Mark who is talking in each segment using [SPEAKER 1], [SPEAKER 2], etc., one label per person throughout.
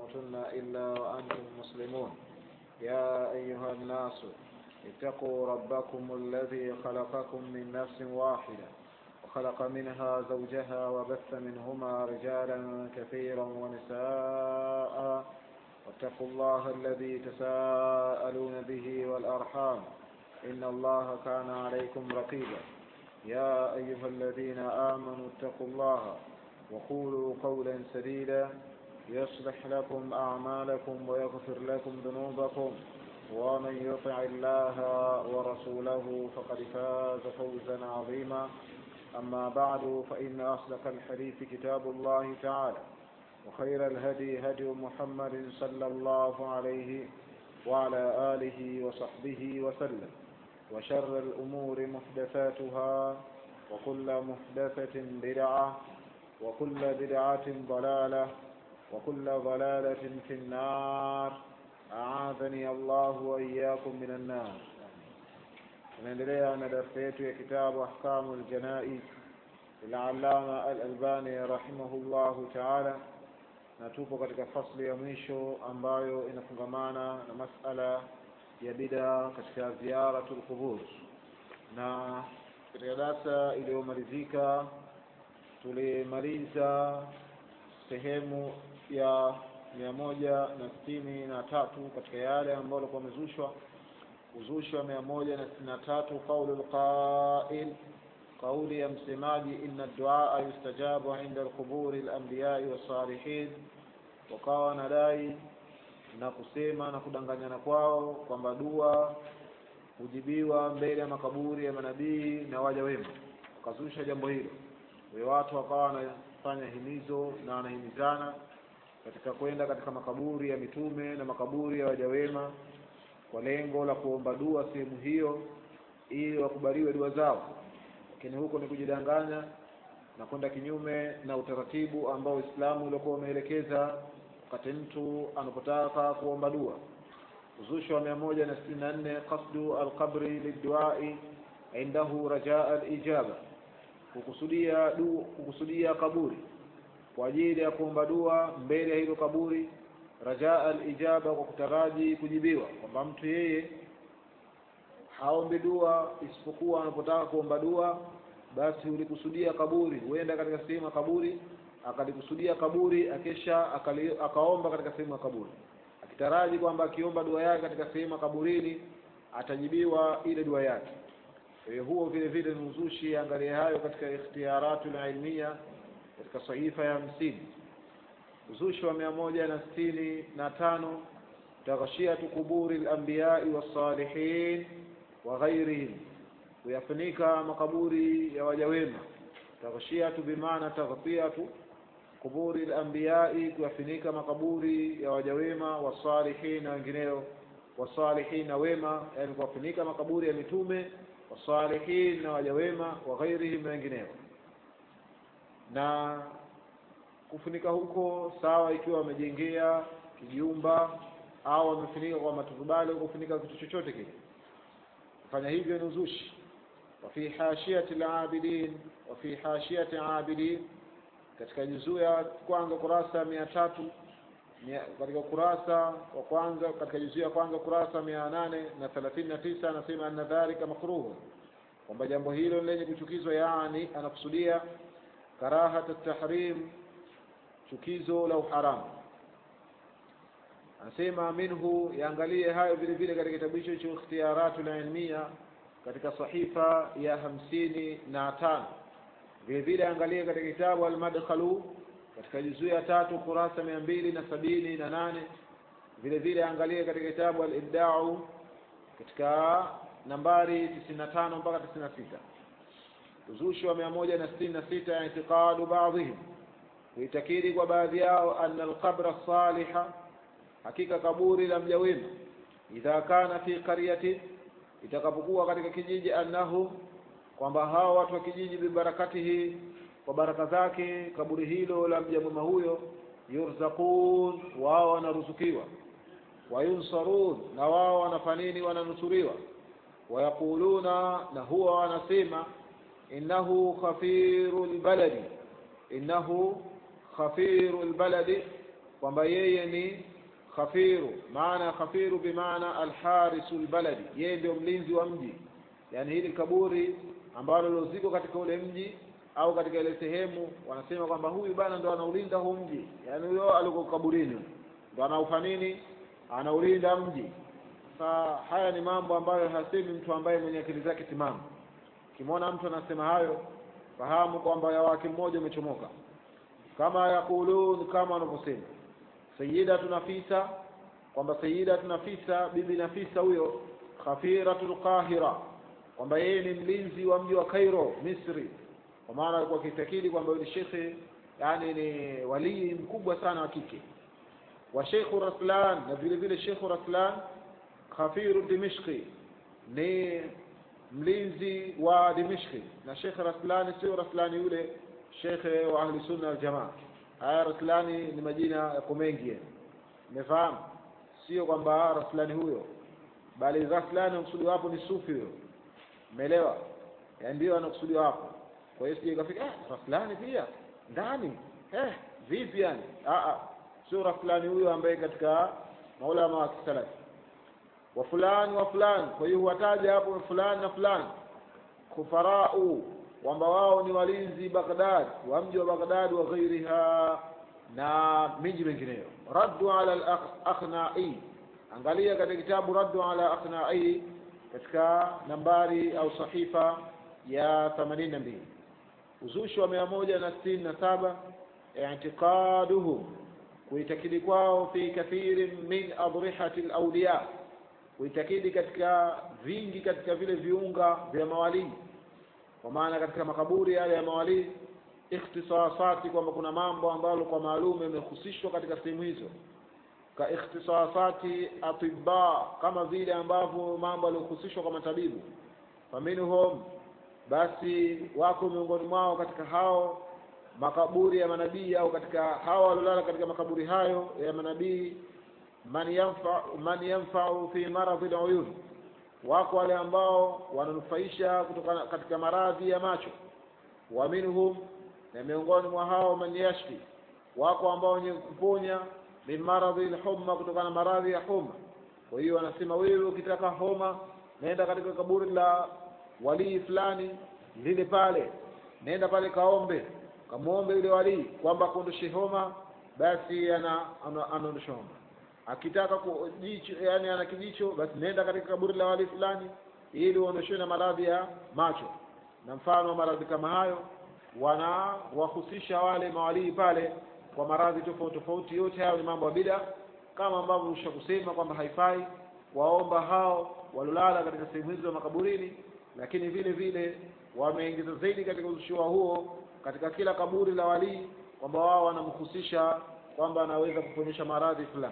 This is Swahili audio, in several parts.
[SPEAKER 1] تموتن إلا وأنتم مسلمون يا أيها الناس اتقوا ربكم الذي خلقكم من نفس واحدة وخلق منها زوجها وبث منهما رجالا كثيرا ونساء واتقوا الله الذي تساءلون به والأرحام إن الله كان عليكم رقيبا يا أيها الذين آمنوا اتقوا الله وقولوا قولا سديدا يصلح لكم أعمالكم ويغفر لكم ذنوبكم ومن يطع الله ورسوله فقد فاز فوزا عظيما أما بعد فإن أصدق الحديث كتاب الله تعالى وخير الهدي هدي محمد صلى الله عليه وعلى آله وصحبه وسلم وشر الأمور محدثاتها وكل محدثة بدعة وكل بدعة ضلالة وكل ضلالة في النار أعاذني الله وإياكم من النار tunaendelea na darsa yetu ya kitabu ahkamu ljanaiz lilalama alalbani rahimahullahu taala na tupo katika fasli ya mwisho ambayo inafungamana na masala ya bida katika ziyaratu lqubur na katika darsa iliyomalizika tulimaliza sehemu ya mia moja na sitini na tatu katika yale ambayo alikuwa amezushwa uzushi wa mia moja na sitini na tatu qaulu lqail kauli ya msemaji inna duaa yustajabu inda lquburi lambiyai wassalihin wakawa wanadai na kusema na kudanganyana kwao kwamba dua hujibiwa mbele ya makaburi ya manabii na waja wema wakazusha jambo hilo we watu wakawa wanafanya himizo na wanahimizana katika kwenda katika makaburi ya mitume na makaburi ya waja wema kwa lengo la kuomba dua sehemu hiyo ili wakubaliwe dua zao lakini huko ni kujidanganya na kwenda kinyume na utaratibu ambao Uislamu uliokuwa umeelekeza wakati mtu anapotaka kuomba dua uzushi wa mia moja na sitini na nne qasdu alqabri liduai indahu rajaa alijaba kukusudia du, kukusudia kaburi kwa ajili ya kuomba dua mbele ya hilo kaburi rajaa alijaba kwa kutaraji kujibiwa kwamba mtu yeye haombi dua isipokuwa anapotaka kuomba dua basi ulikusudia kaburi huenda katika sehemu ya kaburi akalikusudia kaburi akesha akali, akaomba katika sehemu ya kaburi akitaraji kwamba akiomba dua yake katika sehemu ya kaburini atajibiwa ile dua yake kwa hiyo huo vile vile ni uzushi angalia hayo katika ikhtiyaratu ilmia katika sahifa ya hamsini uzushi wa mia moja na sitini na tano taghshiyatu quburi lambiyai wassalihin wa ghairihim kuyafunika makaburi ya waja wema taghshiyatu bimaana taghtiyatu quburi lambiyai kuyafunika makaburi ya waja wema wasalihin na wengineo wasalihin na wema yani kuwafunika makaburi ya mitume wasalihin na waja wema wa ghairihim na wengineo na kufunika huko sawa ikiwa wamejengea kijumba au wamefunika kwa maturubali kufunika kitu chochote kile kufanya hivyo ni uzushi wafi hashiyati labidin wafi hashiyati abidin katika juzuu ya kwanza kurasa mia tatu katika ukurasa wa kwanza katika juzuu ya kwanza kurasa mia nane na thelathini na tisa anasema anna dhalika makruhu kwamba jambo hilo lenye kuchukizwa yaani anakusudia karahat tahrim chukizo la uharamu anasema minhu yaangalie hayo vile vile katika kitabu hicho cha ikhtiyaratu ilmia katika sahifa ya hamsini na tano vile vile angalie katika kitabu almadkhalu katika juzuu ya tatu kurasa mia mbili na sabini na nane vile vile angalie katika kitabu alibdau katika nambari tisini na tano mpaka tisini na sita uzushi wa mia moja na sitini na sita itiqadu baadhihim kuitakidi kwa baadhi yao anna alqabra saliha hakika kaburi la mja wema idha kana fi qaryati itakapokuwa katika kijiji annahu kwamba hao watu wa kijiji bibarakatihi kwa baraka zake kaburi hilo la mja mwema huyo yurzaqun wao wanaruzukiwa wayunsarun na wao wanafanini wananusuriwa wayaquluna na huwa wanasema innahu khafiru lbaladi innahu khafiru lbaladi kwamba yeye ni khafiru maana khafiru bimaana alharisu lbaladi yeye ndio mlinzi wa mji yaani hili kaburi ambalo loziko katika ule mji au katika ile sehemu wanasema kwamba huyu bana ndo anaulinda huu mji yaani huyo aliko kaburini ndo anaufa nini anaulinda mji sasa haya ni mambo ambayo hasemi mtu ambaye mwenye akili zake timamu ukimwona mtu anasema hayo fahamu kwamba ya wake mmoja umechomoka kama yakulun kama wanavyosema sayidatu nafisa kwamba sayidatu nafisa bibi nafisa huyo khafiratul qahira kwamba yeye ni mlinzi wa mji wa Cairo Misri kwa maana alikuwa akitakidi kwamba yule shekhe yani ni walii mkubwa sana wa kike wa Sheikh Raslan na vile vile Sheikh Raslan khafiru Dimishqi ni mlinzi wa Dimishqi na Sheikh Raslani sio Raslani yule shekhe wa ahli sunna wal jamaa haya Raslani ni majina yako mengi umefahamu sio kwamba Raslani huyo bali Raslani anakusudiwa hapo ni sufi huyo umeelewa yaani ndio anakusudiwa hapo kwa hiyo sije ikafika eh Raslani pia ndani eh vipi yani ah ah sio Raslani huyo ambaye katika maulama wa kisalafi wa fulani wa fulani kwa hiyo huwataja hapo fulani na fulani kufarau kwamba wao ni walinzi Baghdad wa mji wa Baghdad wa ghairiha na miji mingineyo raddu ala al-akhnai angalia katika kitabu raddu ala akhnai katika nambari au sahifa ya 82 uzushi wa mia moja na sitini na saba i'tiqaduhum kuitakidi kwao fi kathiri min adrihati al-awliya kuitakidi katika vingi katika vile viunga vya mawalii kwa maana katika makaburi yale ya mawalii ikhtisasati kwamba kuna mambo ambalo kwa maalum yamehusishwa katika sehemu hizo ka ikhtisasati atibba kama vile ambavyo mambo yaliyohusishwa kwa matabibu faminhum basi wako miongoni mwao katika hao makaburi ya manabii au katika hao waliolala katika makaburi hayo ya manabii man yanfa man yanfa'u fi maradhi al-uyun wako wale ambao wananufaisha kutoka katika maradhi ya macho wa minhum na miongoni mwa hao man yashfi wako ambao wenye kuponya min maradhi al-humma kutokana na maradhi ya homa kwa hiyo wanasema wewe ukitaka homa nenda katika kaburi la walii fulani lile pale nenda pale kaombe kamwombe yule walii kwamba akuondoshe homa basi ana anaondosha homa akitaka kujicho yani ana kijicho basi nenda katika kaburi la wali fulani ili uondoshewe na maradhi ya macho na mfano wa maradhi kama hayo wanawahusisha wale mawalii pale kwa maradhi tofauti tofauti yote hayo ni mambo ya bida kama ambavyo ushakusema kwamba haifai waomba hao walolala katika sehemu hizo za makaburini lakini vile vile wameingiza zaidi katika uzushua huo katika kila kaburi la walii kwamba wao wanamhusisha kwamba anaweza kuponyesha maradhi fulani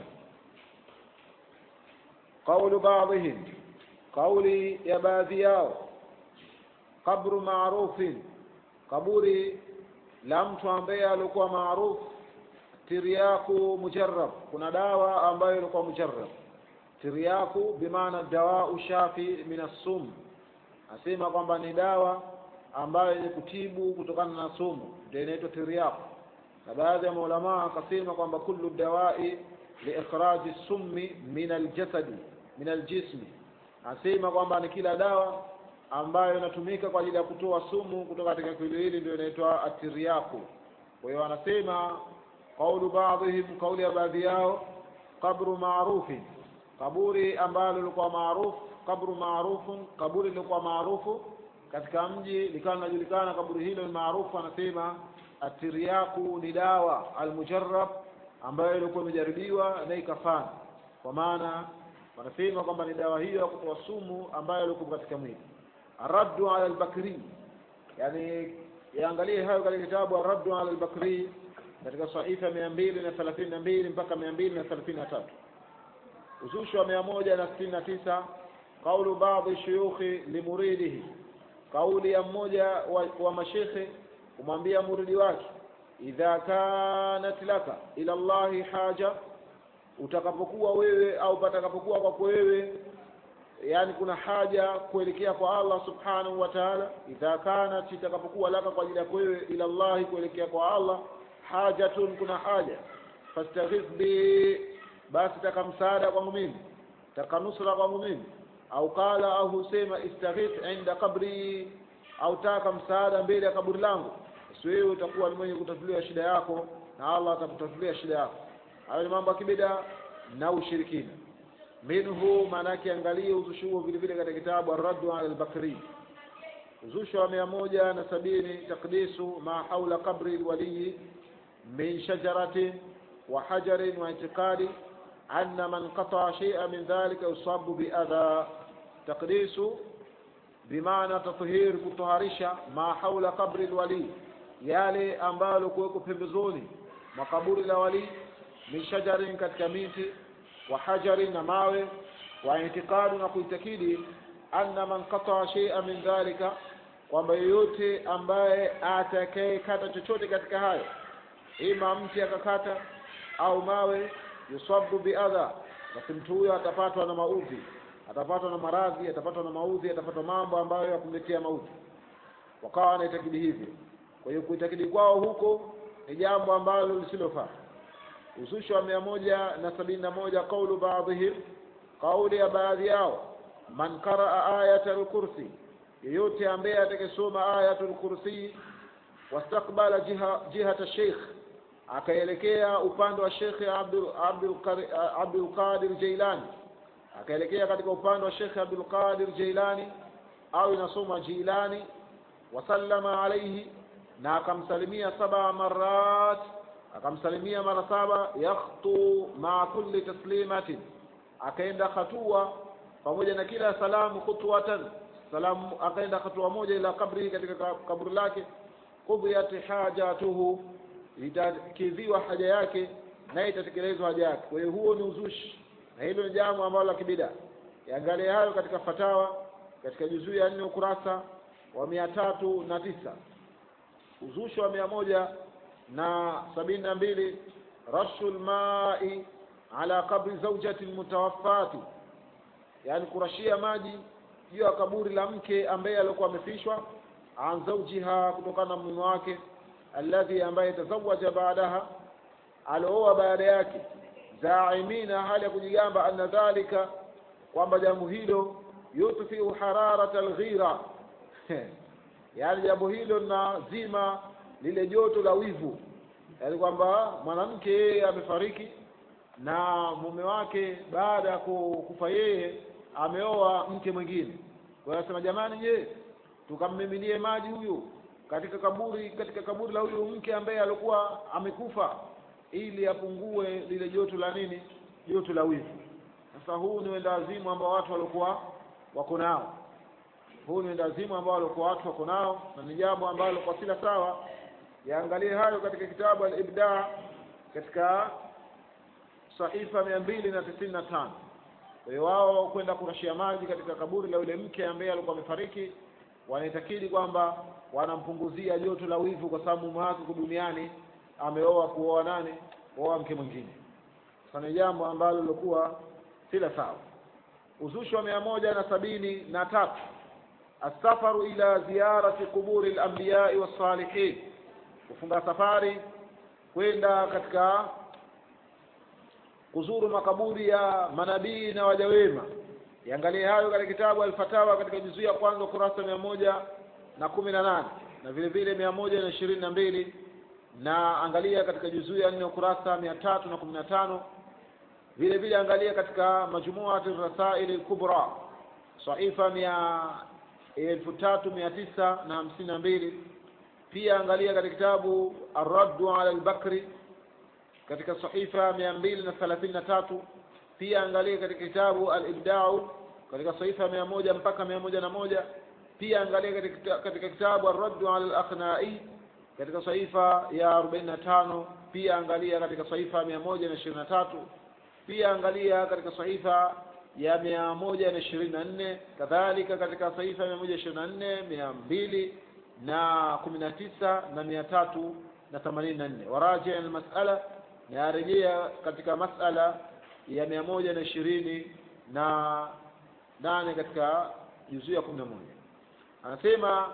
[SPEAKER 1] qaulu baadhihim kauli ya baadhi yao qabru maarufin kaburi la mtu ambaye alikuwa maarufu tiryaku mujarrab kuna dawa ambayo ilikuwa mujarrab tiryaku bimaana dawau shafi min assum asema kwamba ni dawa ambayo yenye kutibu kutokana na sumu ndio inaitwa tiryaku na baadhi ya maulamaa akasema kwamba kullu dawai liikhraji summi min aljasadi min aljismi asema kwamba ni kila dawa ambayo inatumika kwa ajili ya kutoa sumu kutoka katika kiwili hili ndio inaitwa atiriyaku kwa hiyo wanasema qaulu baadhihim kauli ya baadhi yao qabru maarufin kaburi ambalo lilikuwa maarufu kabru maarufun kaburi lilikuwa maarufu katika mji likawa linajulikana kaburi hilo ni maarufu anasema atiriyaku ni dawa almujarrab ambayo ilikuwa imejaribiwa na ikafana kwa maana wanasema kwamba ni dawa hiyo ya kutoa sumu ambayo ilikuwa katika mwili araddu ala albakri yani yaangalie hayo katika kitabu araddu ala albakri katika sahifa mia mbili na thelathini na mbili mpaka mia mbili na thelathini na tatu uzushi wa mia moja na sitini na tisa qaulu baadhi shuyukhi limuridihi kauli ya mmoja wa, wa mashekhe kumwambia muridi wake idha kanat laka ila llahi haja utakapokuwa wewe au patakapokuwa kwako wewe yani kuna haja kuelekea kwa Allah subhanahu wa ta'ala idha kanat itakapokuwa laka kwa ajili ya wewe ila llahi kuelekea kwa Allah hajatun kuna haja fastaghith bi basi taka msaada kwangu mimi taka nusra kwangu mimi au qala au husema istaghith inda qabri au taka msaada mbele ya kaburi langu basi wewe utakuwa ni mwenye kutatuliwa shida yako na Allah atakutatulia shida yako hayo ni mambo ya kibida na ushirikina minhu maana yake angalie uzushi huo vile vile katika kitabu ar-raddu ala al-bakri uzushi wa mia moja na sabini takdisu ma haula qabri lwaliyi min shajaratin wa hajarin wa itiqadi anna man qataa shay'an min dhalika yusabu biadha takdisu bimaana tathhir kutoharisha ma haula qabri lwali yale ambalo kuweko pembezoni mwa kaburi la wali min shajarin katika miti wa hajarin na mawe wa itikadu na kuitakidi anna man qataa shay'an min dhalika kwamba yeyote ambaye atakayekata chochote katika hayo ima mti akakata au mawe yusabu biadha basi mtu huyo atapatwa na maudhi atapatwa na maradhi atapatwa na maudhi atapatwa mambo ambayo yakumletea maudhi wakawa wanaitakidi hivyo kwa hiyo kuitakidi kwao huko ni jambo ambalo lisilofaa uzushi wa mia moja na sabini na moja qaulu baadhihim kauli ya baadhi yao man qaraa ayata lkursi yeyote ambaye atakayesoma ayatul kursi wastakbala jiha jihata sheikh akaelekea upande wa Sheikh Abdul Abdul Qari- Abdul Qadir Jailani akaelekea katika upande wa Sheikh Abdul Qadir Jailani au inasoma Jilani wasallama alayhi na akamsalimia saba marat akamsalimia mara saba yakhtu ma kulli taslimatin akaenda hatua pamoja na kila salamu khutwatan salamu akaenda hatua moja ila kabri katika ka- kaburi lake qudiyat hajatuhu itakidhiwa haja yake na itatekelezwa haja yake kwa hiyo huo ni uzushi na hilo ni jambo ambalo la kibida yaangalie hayo katika fatawa katika juzuu ya nne ukurasa wa mia tatu na tisa uzushi wa mia moja na sabini na mbili rashu lmai ala qabri zaujati lmutawaffati yani kurashia maji juu ya kaburi la mke ambaye alikuwa amefishwa an zaujiha kutokana na mume wake alladhi ambaye tazawaja baadaha alooa baada yake zaimina hali ya kujigamba anna dhalika kwamba jambo hilo yutfiu hararata alghira yaani jambo hilo linazima lile joto la wivu yaani kwamba mwanamke yeye amefariki na mume wake baada ya ku- kufa yeye ameoa mke mwingine kwa hiyo anasema jamani je tukammiminie maji huyu katika kaburi katika kaburi la huyu mke ambaye alikuwa amekufa ili apungue lile joto la nini joto la wivu sasa huu ni wendawazimu ambao watu walikuwa wako nao huu ni wendawazimu ambao walikuwa watu wako nao na ni jambo ambalo kwa sila sawa yaangalie hayo katika kitabu al-ibda katika sahifa mia mbili na tisini na tano kwa hiyo wao kwenda kurashia maji katika kaburi la yule mke ambaye alikuwa amefariki wanaitakidi kwamba wanampunguzia joto la wivu kwa sababu mume wake huko duniani ameoa kuoa nane kuoa mke mwingine sasa ni jambo ambalo lilikuwa si la sawa uzushi wa mia moja na sabini na tatu السفر إلى زيارة قبور الأنبياء والصالحين kufunga safari kwenda katika kuzuru makaburi ya manabii na waja wema iangalie hayo katika kitabu alfatawa katika juzuu ya kwanza ukurasa mia moja na kumi na nane na vile vile mia moja na ishirini na mbili na angalia katika juzuu ya nne ukurasa mia tatu na kumi na tano vile vile angalia katika majumuati rasaili lkubra saifa mia elfu tatu mia tisa na hamsini na mbili pia angalia katika kitabu arraddu ala albakri katika sahifa mia mbili na thelathini na tatu pia angalia katika kitabu alibdau katika sahifa mia moja mpaka mia moja na moja pia angalia katika, katika kitabu arraddu ala alakhnai katika sahifa ya arobaini na tano pia angalia katika sahifa mia moja na ishirini na tatu pia angalia katika sahifa ya mia moja na ishirini na nne kadhalika katika sahifa ya mia moja ishirini na nne mia mbili na kumi na tisa na mia tatu na themanini na nne waraji almasala na yarejea katika masala ya mia moja na ishirini na nane katika juzuu ya kumi na moja anasema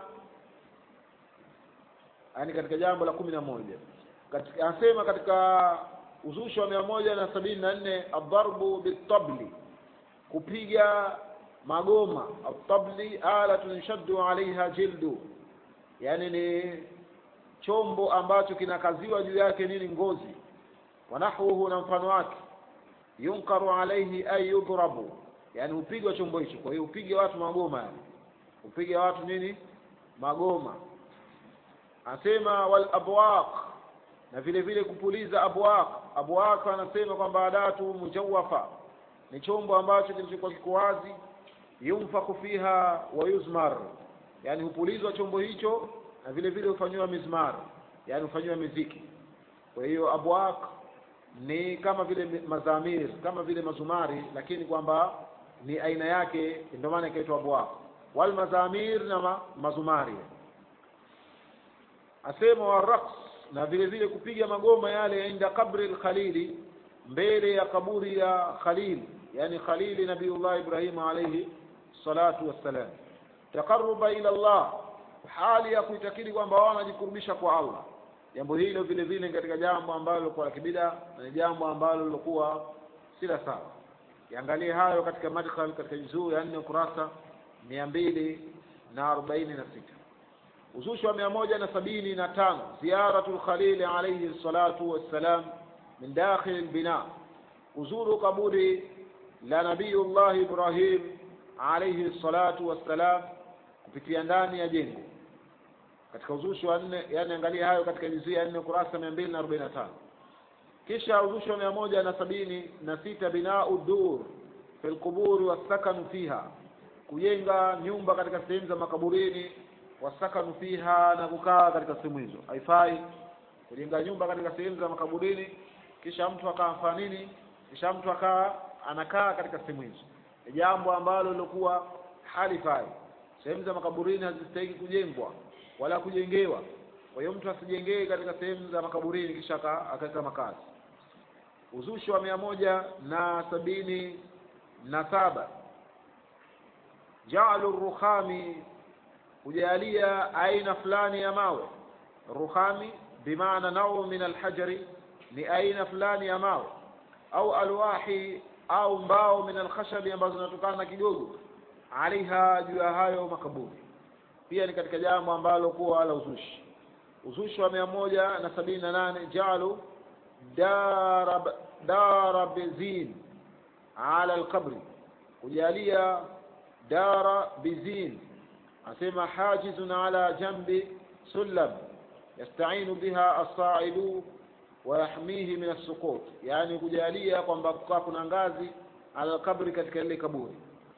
[SPEAKER 1] yani katika jambo la kumi na moja katika, anasema katika uzushi wa mia moja na sabini na nne adharbu bitabli kupiga magoma atabli alatun yushaddu alaiha jildu yani ni chombo ambacho kinakaziwa juu yake nini ngozi wanahwuhu na mfano wake yunkaru alaihi ay yudrabu yani hupigwa chombo hicho kwa hiyo upige watu magoma yani upige watu nini magoma anasema wal abwaq na vile vile kupuliza abwaq abwaq anasema kwamba adatu mujawafa ni chombo ambacho kilichokuwa kiko wazi yunfaku fiha wa yuzmar yani hupulizwa chombo hicho na vile vile hufanyiwa mizmar yani hufanyiwa miziki kwa hiyo abwaq ni kama vile mazamir kama vile mazumari lakini kwamba ni aina yake ndio maana ikaitwa abwaq wal mazamir na ma, mazumari asema wa raqs na vile vile kupiga magoma yale inda qabri al-khalili mbele ya kaburi ya khalil yani khalili nabiullah ibrahim alayhi salatu wassalam taqarruba ila allah hali ya kuitakidi kwamba wao wanajikurubisha kwa allah jambo hilo vile vile katika jambo ambalo lilikuwa la kibida na ni jambo ambalo lilikuwa si la sawa iangalie hayo katika madkhal katika juzuu ya nne ukurasa mia mbili na arobaini na sita uzushi wa mia moja na sabini na tano ziyaratu lkhalili alaihi salatu wassalam min dakhili lbina kuzuru kaburi la nabiyullah ibrahim alaihi salatu wassalam kupitia ndani ya jengo katika uzushi wa nne yani angalia hayo katika juzia ya nne kurasa mia mbili na arobaini na tano kisha uzushi wa mia moja na sabini na sita binau dur fi lquburi wassakanu fiha kujenga nyumba katika sehemu za makaburini wasakanu fiha na kukaa katika sehemu hizo haifai kujenga nyumba katika sehemu za makaburini kisha mtu akafanya nini kisha mtu akaa anakaa katika sehemu hizo ni jambo ambalo lilikuwa halifai sehemu za makaburini hazistahiki kujengwa wala kujengewa kwa hiyo mtu asijengee katika sehemu za makaburini kisha akaweka makazi uzushi wa mia moja na sabini na saba jaalu rukhami kujalia aina fulani ya mawe rukhami bimaana nau min alhajari ni aina fulani ya mawe au alwahi au mbao min alkhashabi ambazo zinatokana na kigogo alaiha juu ya hayo makaburi pia ni katika jambo ambalo kuwa wala uzushi uzushi wa mia moja na sabini na nane jaalu darab darabizin ala alqabri kujalia dara bizin asema hajizun ala jambi sullam yastainu biha assaidu wayahmihi min assukut yani kujalia kwamba kukaa kuna ngazi ala kabri katika lile kaburi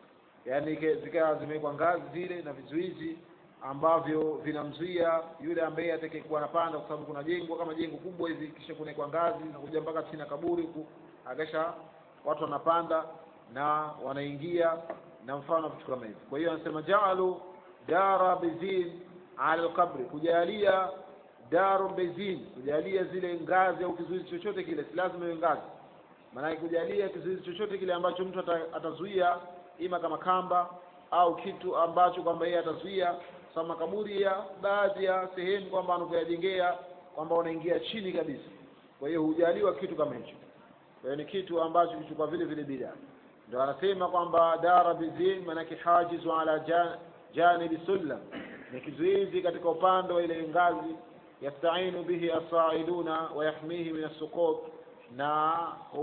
[SPEAKER 1] yani zikawa zimewekwa ngazi zile na vizuizi ambavyo vinamzuia yule ambaye atakayekuwa anapanda kwa sababu kuna jengo kama jengo kubwa hivi kisha kunawekwa ngazi na kuja mpaka chini ya kaburi huku akisha watu wanapanda na wanaingia na mfano vitu kama hivi kwa hiyo anasema jaalu dara bizin ala alqabri kujalia daru bezin kujalia zile ngazi au kizuizi chochote kile si lazima iwe ngazi maanake kujalia kizuizi chochote kile ambacho mtu atazuia ima kama kamba au kitu ambacho kwamba yeye atazuia sababu makaburi ya baadhi ya sehemu kwamba anapoyajengea kwamba wanaingia chini kabisa kwa hiyo hujaliwa kitu kama hicho kwa hiyo ni kitu ambacho kichukua vile vile bida ndio anasema kwamba dara bizin maanake hajizu ala jan, janibi sullam ni kizuizi katika upande wa ile ngazi yastainu bihi asaiduna wayahmihi min assukut na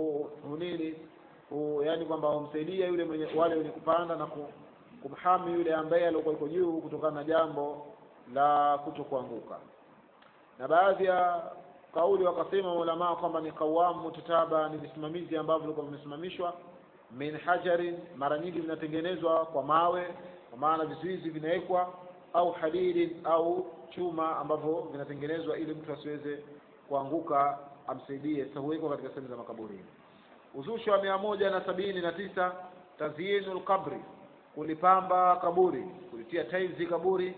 [SPEAKER 1] hunini yani kwamba humsaidia yule mwenye wale wenye kupanda na kumhami yule ambaye alikuwa iko juu kutokana na jambo la kuto kuanguka na baadhi ya kauli wakasema maulamaa kwamba ni qawamu mutataba ni visimamizi ambavyo vilikuwa vimesimamishwa min hajarin mara nyingi vinatengenezwa kwa mawe kwa maana vizuizi vinawekwa au hadidin au chuma ambavyo vinatengenezwa ili mtu asiweze kuanguka amsaidie sasa huwekwa katika sehemu za makaburini uzushi wa mia moja na sabini na tisa tazyinu lqabri kulipamba kaburi kulitia taizi kaburi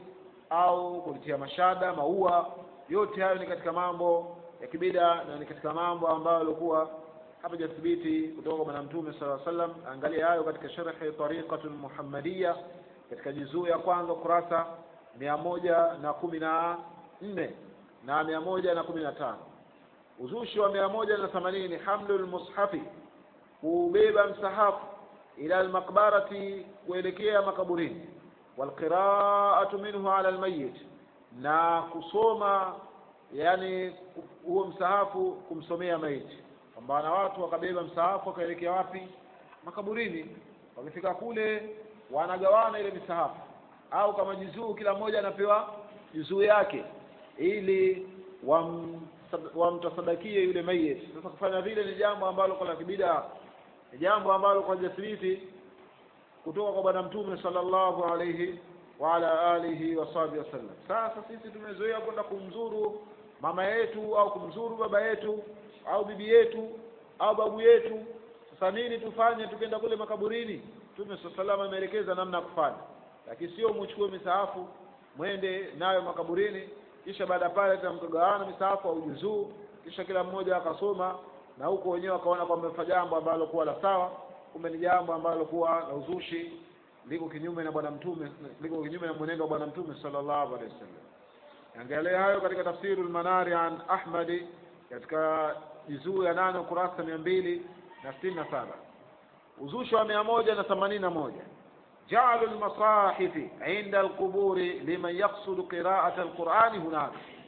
[SPEAKER 1] au kulitia mashada maua yote hayo ni katika mambo ya kibida na ni katika mambo ambayo yalikuwa hapajathibiti kutoka kwa bwana mtume sala sallam angalia hayo katika sharhi tariqatu lmuhammadiya katika juzuu ya kwanza kurasa mia moja na kumi na nne na mia moja na kumi na tano uzushi wa mia moja na themanini hamlu lmushafi kuubeba msahafu ila almaqbarati kuelekea makaburini walqiraatu minhu ala almayit na kusoma yani huo msahafu kumsomea maiti kwamba na watu wakabeba msahafu wakaelekea wapi makaburini wakifika kule wanagawana ile misahafu au kama juzuu kila mmoja anapewa juzuu yake ili wam wamtasadakie yule mayit sasa kufanya vile ni jambo ambalo kwa la kibida ni jambo ambalo kwa jasiriti kutoka kwa bwana mtume sallallahu alayhi wa ala alihi wa sahbihi wasallam sasa sisi tumezoea kwenda kumzuru mama yetu au kumzuru baba yetu au bibi yetu au babu yetu sasa nini tufanye tukienda kule makaburini mtume sallallahu ameelekeza namna ya kufanya lakini sio muchukue misahafu mwende nayo makaburini kisha baada pale tamkagawana misahafu au juzuu kisha kila mmoja akasoma na huko wenyewe wakaona kwamba mfa jambo ambalo kuwa la sawa kumbe ni jambo ambalo kuwa la uzushi liko kinyume na bwana mtume liko kinyume na mwenendo wa bwana mtume sallallahu alaihi wasallam angalia hayo katika tafsirul manari an ahmadi katika juzuu ya nane ukurasa mia mbili na sitini na saba uzushi wa mia moja na themanini na moja جعل المصاحف عند القبور لمن يقصد قراءة القرآن هناك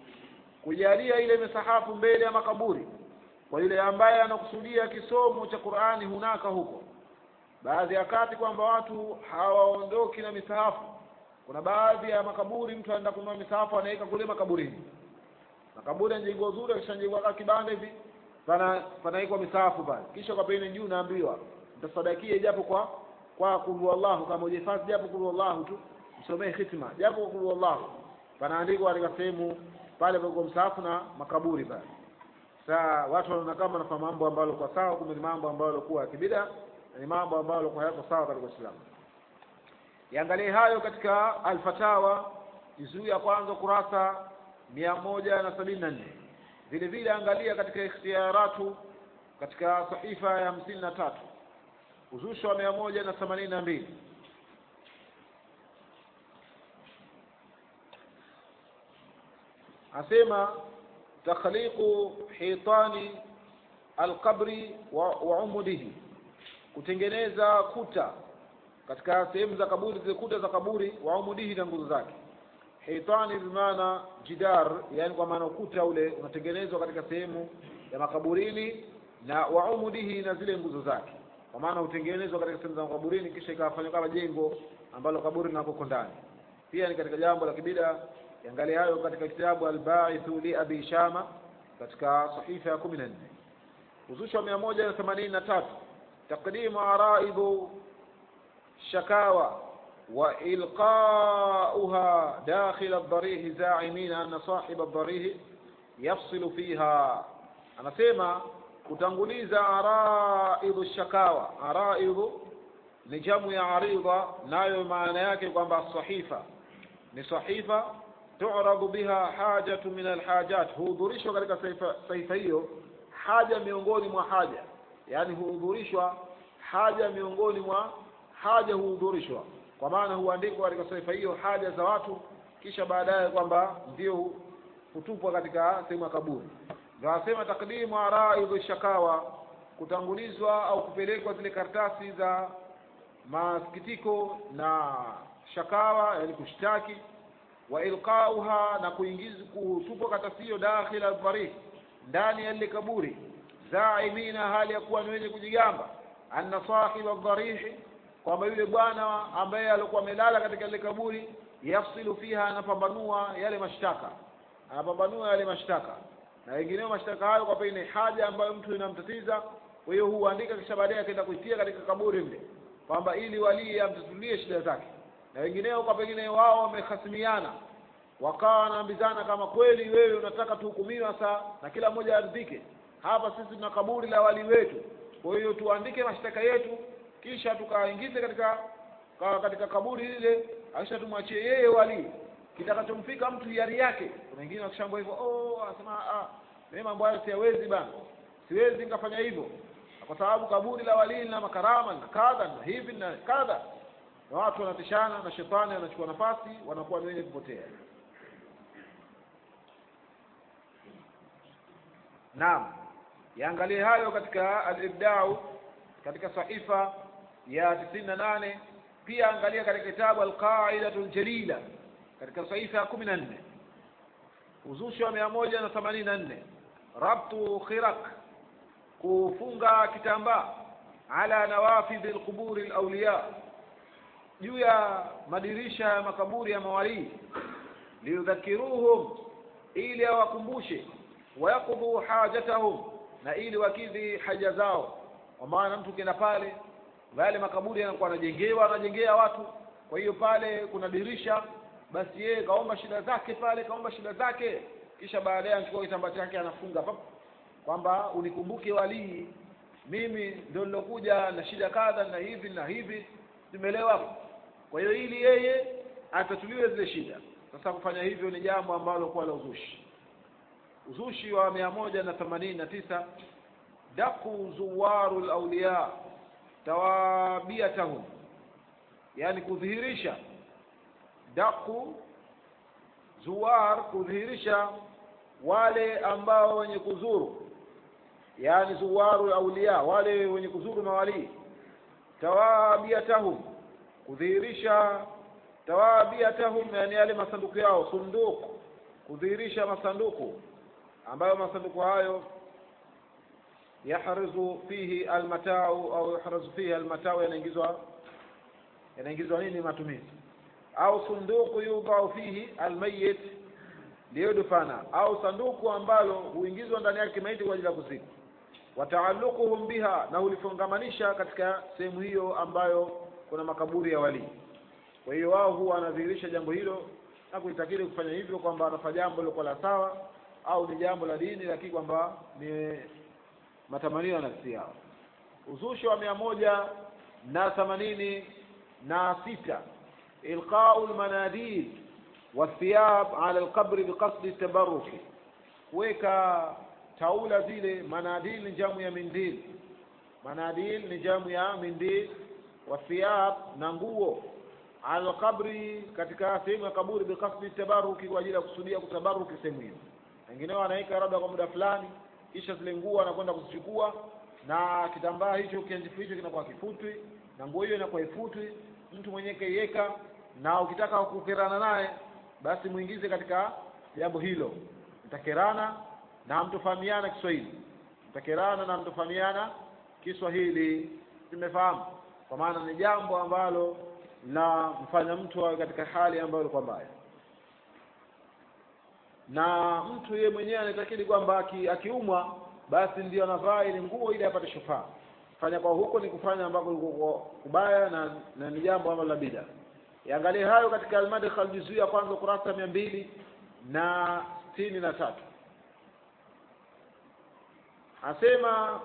[SPEAKER 1] kujalia ile misahafu mbele ya makaburi kwa yule ambaye anakusudia kisomo cha Qur'ani hunaka huko baadhi ya kati kwamba watu hawaondoki na misahafu kuna baadhi ya makaburi mtu anaenda kununua misahafu anaweka kule makaburini makaburi yanajengwa zuri akishanjengwa kama kibanda hivi pana panaikwa misahafu pale kisha kwa peni juu naambiwa mtasadakie japo kwa kwa kulu Allahu kama ujihifadhi japo kulu Allahu tu msomee hitima japo kulu Allahu panaandikwa katika sehemu pale kwa msahafu na makaburi pale saa watu wanaona kama wanafanya mambo ambalo kwa sawa kumbe ni mambo ambayo yalikuwa ya kibida ni mambo ambayo yalikuwa hayako sawa katika Uislamu yaangalie hayo katika alfatawa juzuu ya kwanza kurasa mia moja na sabini na nne vile vile angalia katika ikhtiyaratu katika sahifa ya hamsini na tatu uzushi wa mia moja na themanini na mbili asema takhliqu hitani alqabri wa, wa umudihi kutengeneza kuta katika sehemu za kaburi zile kuta za kaburi wa umudihi na nguzo zake hitani bimaana jidar yani kwa maana ukuta ule unatengenezwa katika sehemu ya makaburini na wa umudihi na zile nguzo zake kwa maana hutengenezwa katika sehemu za makaburini kisha ikafanywa kama jengo ambalo kaburi linakoko ndani pia ni katika jambo la kibida yangalia hayo katika kitabu albaithu li abi shama katika sahifa ya kumi na nne uzushi wa mia moja na themanini na tatu taqdimu araidu shakawa wa ilqauha dakhil aldarihi zaimina anna sahib aldarihi yafsilu fiha anasema kutanguliza araidu shakawa araidu ni jamu ya aridha nayo maana yake kwamba sahifa ni sahifa tu'radu biha hajatu min alhajat huhudhurishwa katika sahifa hiyo haja miongoni mwa haja yani huhudhurishwa haja miongoni mwa haja huhudhurishwa kwa maana huandikwa katika sahifa hiyo haja za watu kisha baadaye kwamba ndio hutupwa katika sehemu ya kaburi ndio asema takdimu araidhu shakawa kutangulizwa au kupelekwa zile karatasi za masikitiko na shakawa yani kushtaki wa ilqauha na kuingizwa kutupwa karatasi hiyo dakhila al ndani ya lile kaburi zaimina hali ya kuwa ni wenye kujigamba anna sahiba dharihi kwamba yule bwana ambaye alikuwa amelala katika lile kaburi yafsilu fiha anapambanua yale mashtaka anapambanua yale mashtaka na wengineo mashtaka hayo kwa pengine haja ambayo mtu inamtatiza kwa hiyo huandika kisha baadaye akaenda kuitia katika kaburi mle kwamba ili walii amtatulie shida zake na wengineo kwa pengine wao wamehasimiana wakawa wanaambizana kama kweli wewe unataka tuhukumiwe sasa na kila mmoja aridhike hapa sisi tuna kaburi la wali wetu kwa hiyo tuandike mashtaka yetu kisha tukaingize katika ka, katika kaburi lile kisha tumwachie yeye wali kitakachomfika mtu hiari yake kuna wengine wakishambwa hivyo oh anasema ah mimi mambo hayo siwezi bana siwezi nikafanya hivyo kwa sababu kaburi la wali lina makarama na kadha na hivi na kadha na watu wanatishana na shetani anachukua nafasi wanakuwa ni wenye kupotea naam yaangalie hayo katika al-ibdau katika sahifa ya tisini na nane pia angalia katika kitabu al-qaidatu al-jalila katika sahifa ya kumi na nne uzushi wa mia moja na themanini na nne rabtu khirak kufunga kitambaa ala nawafidhi lquburi lawliya juu ya madirisha ya makaburi ya mawalii liyudhakiruhum ili awakumbushe wayaqudhu hajatahum na ili wakidhi haja zao kwa maana mtu ukienda pale yale makaburi yanakuwa anajengewa anajengea watu kwa hiyo pale kuna dirisha basi yeye kaomba shida zake pale kaomba shida zake kisha baadaye anachukua kitambaa chake anafunga pap kwamba unikumbuke walii mimi ndio nilokuja na shida kadha na hivi na hivi simeelewa kwa hiyo ili yeye atatuliwe zile shida sasa kufanya hivyo ni jambo ambalo kuwa la uzushi uzushi wa mia moja na themanini na tisa daku zuwaru lauliya tawabiatahum yani kudhihirisha daku zuwar kudhihirisha wale ambao wenye kuzuru yani zuwaru auliya wale wenye kuzuru mawalii tawabiatahum kudhihirisha tawabiatahum yani yale masanduku yao sunduku kudhihirisha masanduku ambayo masanduku hayo yahrizu fihi almatau au yahrizu fihi almatau yanaingizwa yanaingizwa nini matumizi au sunduku yudhau fihi almayit liyudfana au sanduku ambalo huingizwa ndani yake maiti kwa ajili ya kuzikwa wataalluquhum biha na hulifungamanisha katika sehemu hiyo ambayo kuna makaburi ya walii kwa hiyo wao huwa wanadhihirisha jambo hilo na kuitakiri kufanya hivyo kwamba anafanya jambo lilokuwa la sawa au ni jambo la dini lakini kwamba ni matamanio ya nafsi yao uzushi wa mia moja na themanini na sita ilqau lmanadil wathiyab ala lqabri biqasdi tabaruki kuweka taula zile manadil ni jamu ya mindil manadil ni jamu ya mindil wathiyab na nguo ala lqabri katika sehemu ya kaburi biqasdi tabaruki kwa ajili ya kusudia kutabaruki sehemu hiyo wengineo wanaweka labda kwa muda fulani kisha zile nguo anakwenda kuzichukua na kitambaa hicho kianjifu hicho kinakuwa kifutwi na nguo hiyo inakuwa ifutwi mtu mwenyewe kaiweka na ukitaka kukerana naye basi muingize katika jambo hilo mtakerana na mtofahamiana Kiswahili mtakerana na mtofahamiana Kiswahili tumefahamu kwa maana ni jambo ambalo la mfanya mtu awe katika hali ambayo ilikuwa mbaya na mtu yeye mwenyewe anatakili kwamba aki- akiumwa basi ndio anavaa ile nguo ili apate shufaa fanya kwa huko ni kufanya ambako liko kubaya na, na ni jambo ambalo la bida yaangalie hayo katika almadkhal juzuu ya kwanza ukurasa mia mbili na sitini na tatu asema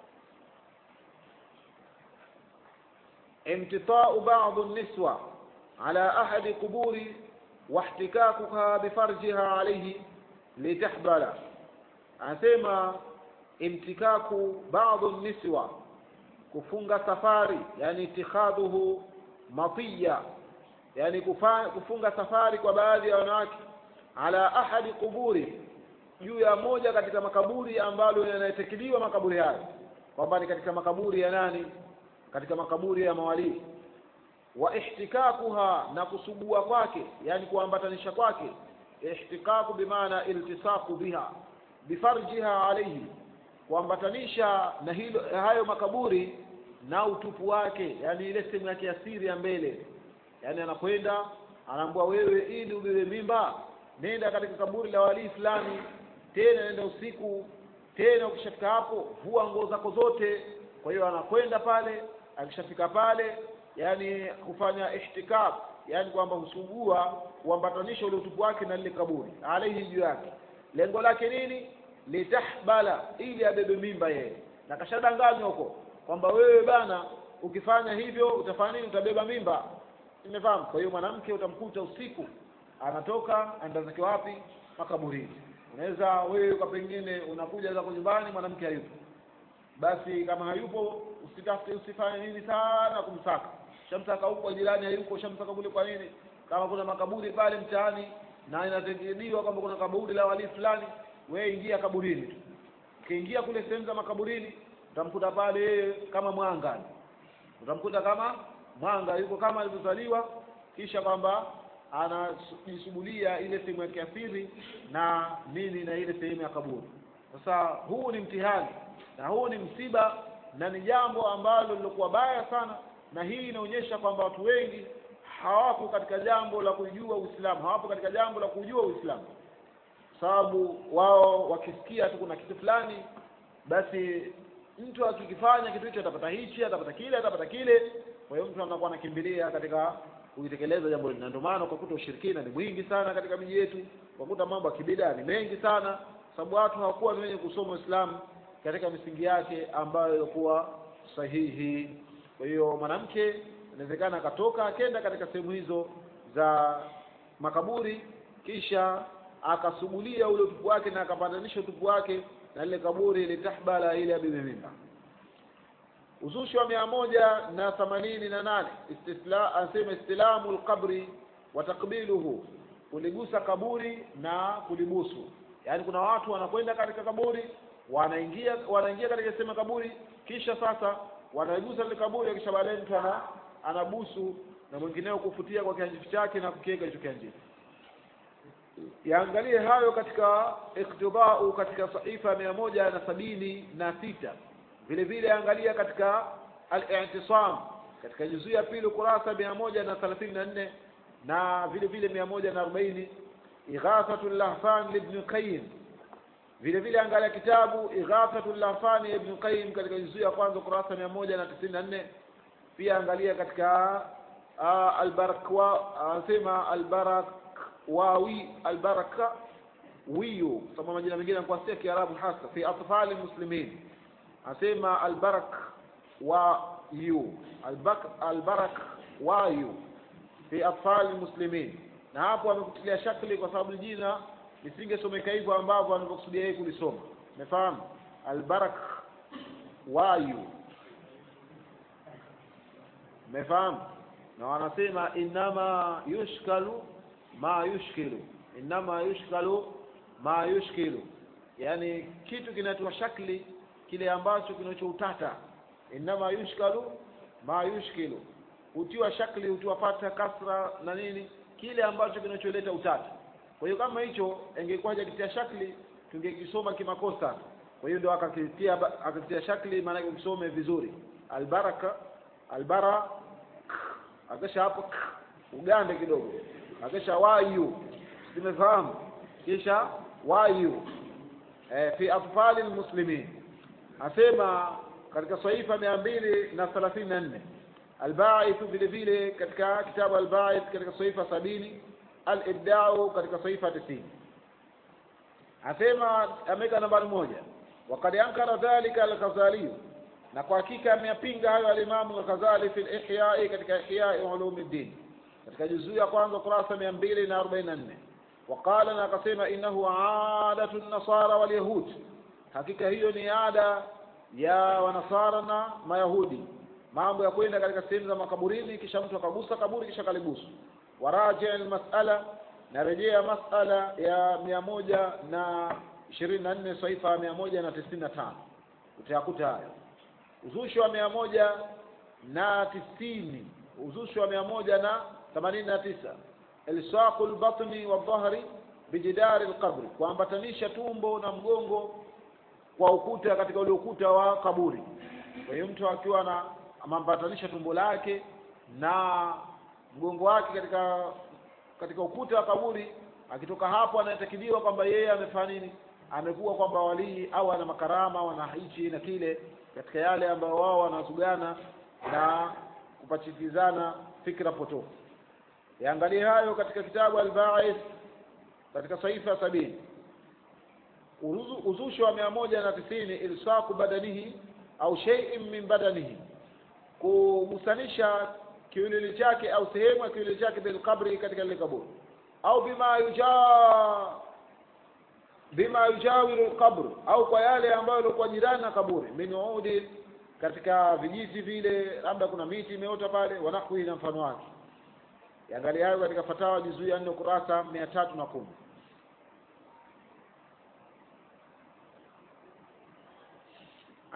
[SPEAKER 1] امتطاء بعض النسوة على أحد قبور واحتكاكها بفرجها عليه لتحبل أسمى امتكاك بعض النسوة كفنغ سفاري يعني اتخاذه مطية يعني كفا- كفنغ سفاري kwa baadhi ya wanawake ala ahadi quburi juu ya moja katika makaburi ambalo yanayetekiliwa makaburi hayo kwamba ni katika makaburi ya nani katika makaburi ya mawalii wa ihtikakuha na kusugua kwake yani kuambatanisha kwake ihtikaku bimaana iltisaku biha bifarjiha alayhi kuambatanisha na hilo hayo makaburi na utupu wake yani ile sehemu yake ya siri ya mbele yani anakwenda anaambua wewe ili ubebe mimba nenda katika kaburi la walii fulani tena nenda usiku tena ukishafika hapo vua nguo zako zote kwa hiyo anakwenda pale akishafika pale yani kufanya ihtikab yani kwamba husugua kuambatanisha ule utupu wake na lile kaburi alaihi juu yake lengo lake nini litahbala ili abebe mimba yeye na kashadanganywa huko kwamba wewe bana ukifanya hivyo utafanya nini utabeba mimba nimefahamu kwa hiyo mwanamke utamkuta usiku anatoka anaenda zake wapi makaburini unaweza wewe kwa pengine unakuja zako nyumbani mwanamke hayupo basi kama hayupo usitafute usifanye nini sana kumsaka shamsaka huko jirani hayuko shamsaka kule kwa nini kama kuna makaburi pale mtaani na inatengenewa kwamba kuna kaburi la wali fulani wewe ingia kaburini tu ukiingia kule sehemu za makaburini utamkuta pale yeye kama mwanga utamkuta kama mwanga yuko kama alivyozaliwa kisha kwamba anajisugulia ile sehemu ya kiasiri na nini na ile sehemu ya kaburi sasa huu ni mtihani na huu ni msiba na ni jambo ambalo lilokuwa baya sana na hii inaonyesha kwamba watu wengi hawapo katika jambo la kujua Uislamu hawapo katika jambo la kujua Uislamu sababu wao wakisikia tu kuna kitu fulani basi mtu akikifanya kitu hicho atapata hichi atapata kile atapata kile kwa hiyo mtu anakuwa anakimbilia katika kuitekeleza jambo hili na ndio maana ukakuta ushirikina ni mwingi sana katika miji yetu ukakuta mambo ya kibida ni mengi sana sababu watu hawakuwa ni wenye kusoma Uislamu katika misingi yake ambayo ilikuwa sahihi kwa hiyo mwanamke inawezekana akatoka akenda katika sehemu hizo za makaburi kisha akasugulia ule utupu wake na akapandanisha utupu wake na lile kaburi litahbala ile ya bibi mimba uzushi wa mia moja na themanini na nane istisla anasema istilamu lqabri wa takbiluhu kuligusa kaburi na kulibusu yaani kuna watu wanakwenda katika kaburi wanaingia wanaingia katika sehemu ya kaburi kisha sasa wanaigusa lile kaburi kisha baadaye mtu ana anabusu na mwingineo kufutia kwa kianjifu chake na kukiweka hicho kianjifu yaangalie hayo katika iktidau katika saifa mia moja na sabini na sita vile vile angalia katika al-i'tisam katika juzuu ya pili kurasa mia moja na thelathini na nne na vile vile mia moja na arobaini ighathatu lahfan libni qayyim vile vile angalia kitabu ighathatu lahfan ibn qayyim katika juzuu ya kwanza kurasa mia moja na tisini na nne pia angalia katika uh, albarakwa anasema albarakwawi albaraka wiyu sababu majina mengine yanakuwa si ya kiarabu hasa fi atfali muslimin anasema albarak wa yu albak albarak wa yu fi atfali muslimin na hapo amekutilia shakli kwa sababu jina lisingesomeka hivyo ambavyo anavyokusudia yeye kulisoma umefahamu albarak wa yu umefahamu na wanasema inama yushkalu ma yushkilu inama yushkalu ma yushkilu yani kitu kinatoa shakli kile ambacho kinachoutata inama yushkalu ma yushkilu hutiwa shakli hutiwa pata kasra na nini kile ambacho kinacholeta utata kwa hiyo kama hicho ingekuwa hajakitia shakli tungekisoma kimakosa kwa hiyo ndio akakitia akakitia shakli maana ukisome vizuri albaraka albara akisha hapo ugande kidogo akisha wayu simefahamu kisha wayu e, fi atfali lmuslimin asema katika saifa mia mbili na thelathini na nne albaithu vile vile katika kitabu albaith katika saifa sabini alibdau katika saifa tisini asema ameweka nambari moja wakad ankara dhalika alghazaliyu na kwa hakika ameyapinga hayo alimamu al-Ghazali fi al-Ihyai katika Ihyai Ulumuddin katika juzuu ya kwanza kurasa mia mbili na arobaini na nne waqala na akasema innahu adatu nasara wal yahud hakika hiyo ni ada ya wanasara na mayahudi mambo ya kwenda katika sehemu za makaburini kisha mtu akagusa kaburi kisha kalibusu waraji almas'ala na rejea mas'ala ya mia moja na ishirini na nne saifa mia moja na tisini na tano utayakuta hayo uzushi wa mia moja na tisini uzushi wa mia moja na themanini na tisa ilsaqu lbatni waldhahri bijidari lqabri kuambatanisha tumbo na mgongo kwa ukuta katika ule ukuta wa kaburi kwa hiyo mtu akiwa na amambatanisha tumbo lake na mgongo wake katika katika ukuta wa kaburi akitoka hapo anatakiliwa kwamba yeye amefanya nini amekuwa kwamba walii au ana makarama wana hichi na kile katika yale ambayo wao wanazugana na kupachikizana fikra potofu yaangalie hayo katika kitabu al-Ba'ith katika saifa sabini uzushi wa mia moja na tisini ilsaku badanihi au shay'in min badanihi kugusanisha kiwiliwili chake au sehemu ya kiwiliwili chake bilqabri katika lile kaburi au bima yujaa bima yujawiru alqabr au kwa yale ambayo yalikuwa jirani na kaburi min udi katika vijiti vile labda kuna miti imeota pale wanahwi na mfano wake yangalia hayo katika fatawa juzuu ya nne ukurasa mia tatu na kumi